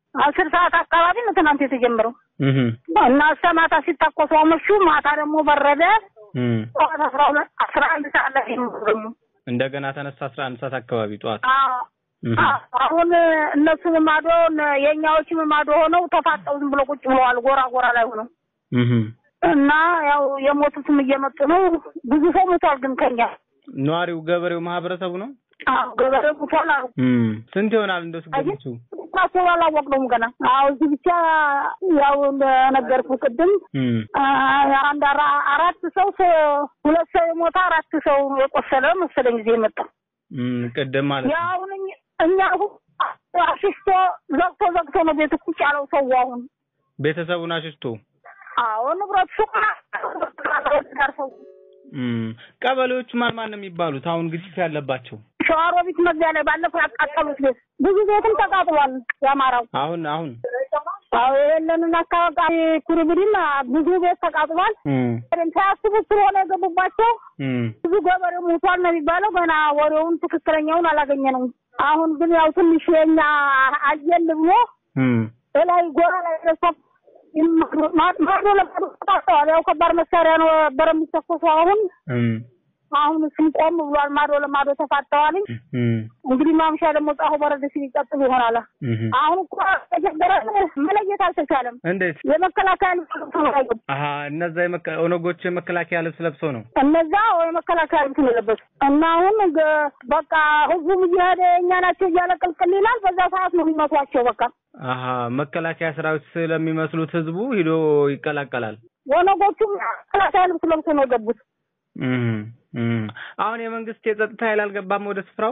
አስር ሰዓት አካባቢ ነው ትናንት የተጀመረው እህ እና እስከ ማታ ሲታኮሱ አመሹ። ማታ ደግሞ በረደ። እም ጠዋት አስራ ሁለት አስራ አንድ ሰዓት ላይ ነው ደግሞ እንደገና ተነሳ 11 ሰዓት አካባቢ ጠዋት አዎ እህ አዎ። አሁን እነሱም ማዶ የእኛዎችም ማዶ ሆነው ተፋጠው ዝም ብሎ ቁጭ ብለዋል። ጎራ ጎራ ላይ ሆነው እህ እና ያው የሞቱትም እየመጡ ነው። ብዙ ሰው ሞቷል። ግን ከኛ ነዋሪው ገበሬው ማህበረሰቡ ነው። አዎ ገበሬ ሞቷል አሉ። እም ስንት ይሆናል እንደው ስገምቱ? ቁጥራቸው አላወቅነውም ገና። አዎ እዚህ ብቻ ያው እንደነገርኩ ቅድም እም አ- አንድ አራ- አራት ሰው ሰ- ሁለት ሰው የሞተ አራት ሰው የቆሰለ መሰለኝ ጊዜ የመጣ እም ቅድም ማለት ነው። ያሁን እኛ- እኛ አሁን አሽስቶ ዘግቶ ዘግቶ ነው ቤት ቁጭ ያለው ሰው አሁን ቤተሰቡን አሽሽቶ አዎ ንብረት ሱቅ ጋር ሰው እም ቀበሌዎቹ ማን ማን ነው የሚባሉት? አሁን ግጭት ያለባቸው ሸዋሮቢት መግቢያ ላይ ባለፈው ያቃጠሉት ቤት ብዙ ቤትም ተቃጥሏል። የአማራው አሁን አሁን አዎ የሌለንን አካባቢ ኩርብሪም ብዙ ቤት ተቃጥሏል። እም ሳያስቡት ስለሆነ የገቡባቸው እም ብዙ ገበሬ ሞቷል ነው የሚባለው። ገና ወሬውን ትክክለኛውን አላገኘነውም። አሁን ግን ያው ትንሽ የኛ አየል ብሎ እም ላይ ጎራ ላይ ደርሶ ማዶ ለማዶ ተጣጥተዋል። ያው ከባድ መሳሪያ ነው ነበረ የሚተኮሰው። አሁን እም አሁን እሱም ቆም ብሏል። ማዶ ለማዶ ተፋጠዋል። እም እንግዲህ ማምሻ ደግሞ ፀሐዩ በረድ ሲል ይቀጥሉ ይሆናል። እህ አሁን እኮ ተጀመረ መለየት አልተቻለም። እንዴት? የመከላከያ ልብስ ለብሰው ነው ያሉት። አሀ እነዛ የመከ- ኦነጎች የመከላከያ ልብስ ለብሰው ነው። እነዛ ወይ መከላከያ ልብስ ነው የለበሱት እና አሁን ገ- በቃ ህዝቡም እየሄደ እኛ ናቸው እያለ ቅልቅል ይላል። በዛ ሰዓት ነው የሚመቷቸው። በቃ አሀ መከላከያ ሰራዊት ስለሚመስሉት ህዝቡ ሂዶ ይቀላቀላል። ወነጎቹም መከላከያ ልብስ ለብሰው ነው የገቡት። እም እም አሁን የመንግስት የጸጥታ ኃይል አልገባም ወደ ስፍራው።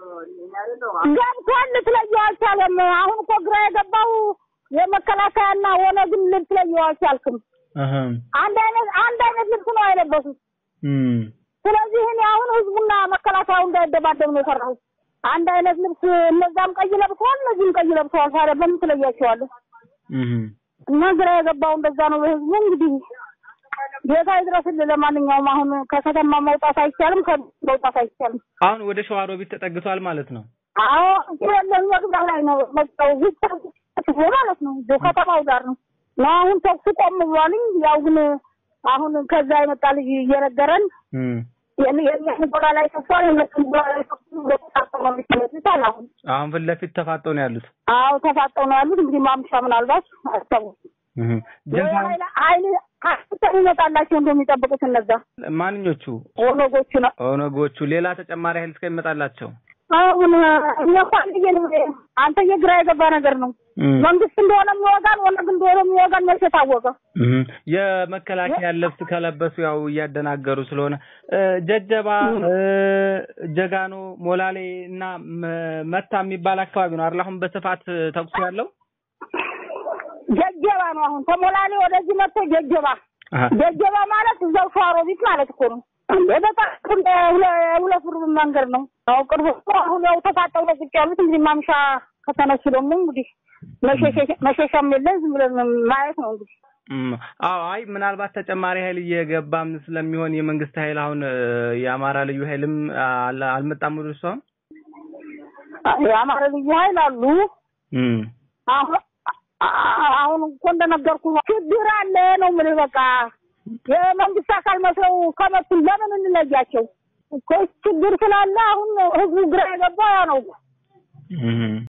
ገብቷል፣ ልትለየው አልቻለም። አሁን እኮ ግራ የገባው የመከላከያና ወነግን ልትለየው አልቻልክም። አሀ አንድ አይነት አንድ አይነት ልብስ ነው የለበሱት። እም ስለዚህ እኔ አሁን ህዝቡና መከላከያው እንዳይደባደብ ነው የፈራሁት። አንድ አይነት ልብስ እነዛም ቀይ ለብሰዋል፣ እነዚህም ቀይ ለብሰዋል። ታዲያ በምን ትለያቸዋለህ? እም እና ግራ የገባው እንደዛ ነው በህዝቡ። እንግዲህ ጌታ ይድረስልህ። ለማንኛውም አሁን ከከተማ መውጣት አይቻልም፣ ከመውጣት አይቻልም። አሁን ወደ ሸዋሮቢት ተጠግቷል ማለት ነው። አዎ ያለን መግቢያ ላይ ነው መጣው ማለት ነው። እዚሁ ከተማው ጋር ነው ነው አሁን ተኩሱ ቆም ብሏልኝ። ያው ግን አሁን ከዛ የመጣ ልጅ እየነገረን እም የእኛን ጎራ ላይ ተፏል፣ የእነሱን ጎራ ላይ ተፉ ተፋጠው ነው የሚሰለቱት አለ። አሁን አሁን ፊት ለፊት ተፋጠው ነው ያሉት። አዎ ተፋጠው ነው ያሉት። እንግዲህ ማምሻ ምናልባት አስታውስ እም ጀንሳ ኃይል ኃይል ሀይል ይመጣላቸው እንደሚጠብቁት እነዛ ማንኞቹ ኦነጎቹ ነው። ኦነጎቹ ሌላ ተጨማሪ ኃይል እስከሚመጣላቸው አሁን እኛ እኮ አንተዬ አንተ የግራ የገባ ነገር ነው። እም መንግስት እንደሆነ የሚወጋን ኦነግ እንደሆነ የሚወጋን መቼ ታወቀ? እም የመከላከያ ልብስ ከለበሱ ያው እያደናገሩ ስለሆነ እ ጀጀባ እ ጀጋኖ ሞላሌ እና መ- መታ የሚባል አካባቢ ነው አይደል? አሁን በስፋት ተኩሱ ያለው ጀጀባ ነው። አሁን ተሞላሌ ወደዚህ መጥቶ ጀጀባ አሀ ጀጀባ ማለት እዛው ሸዋሮቢት ማለት እኮ ነው። እንደ በጣም እንደ ሁለ- ሁለት ብር መንገድ ነው። ያው ቅርብ እኮ አሁን ያው ተፋጠው ነው ቁጭ ያሉት። እንግዲህ ማምሻ ከተነሱ ደግሞ እንግዲህ መሸሸ- መሸሻም የለን ዝም ብለን ማየት ነው እንግዲህ እም አዎ አይ ምናልባት ተጨማሪ ኃይል እየገባም ስለሚሆን የመንግስት ኃይል አሁን እ የአማራ ልዩ ኃይልም አል- አልመጣም ወደ እሱ አሁን የአማራ ልዩ ኃይል አሉ። እም አሁን አሁን እኮ እንደነገርኩ ችግር አለ ነው የምልህ። በቃ የመንግስት አካል መስለው ከመጡ ለምን እንለያቸው? እኮ ችግር ስላለ አሁን ህዝቡ ግራ የገባ ያ ነው። እም